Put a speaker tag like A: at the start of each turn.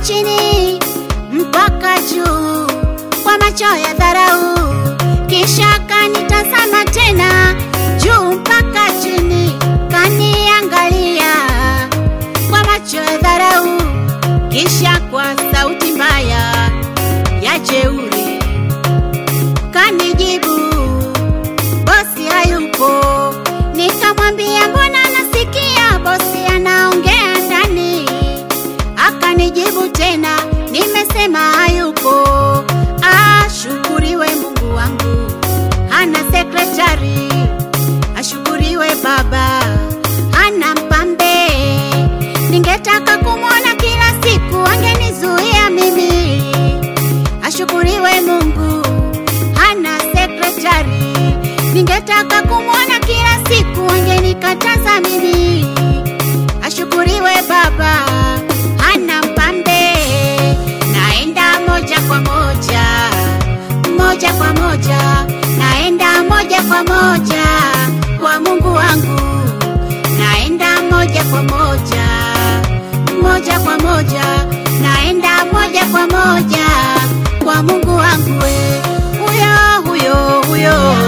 A: chini mpaka juu kwa macho ya dharau, kisha kanitazama tena juu mpaka chini, kaniangalia kwa macho ya dharau, kisha kwa sauti mbaya ya jeuri kanijibu, bosi hayupo. Nikamwambia mbona nasikia bosi anaongea ndani, akanijibu tena, nimesema hayupo. Ashukuriwe Mungu wangu, hana sekretari. Ashukuriwe Baba, hana mpambe. Ningetaka kumwona kila siku, angenizuia mimi. Ashukuriwe Mungu, hana sekretari. Ningetaka kumwona kila siku, angenikataza mimi. Ashukuriwe Baba, hana mpambe. Naenda moja kwa moja, moja kwa moja, naenda moja kwa moja kwa Mungu wangu, naenda moja kwa moja, moja kwa moja, naenda moja kwa moja kwa Mungu wangu, we huyo huyo huyo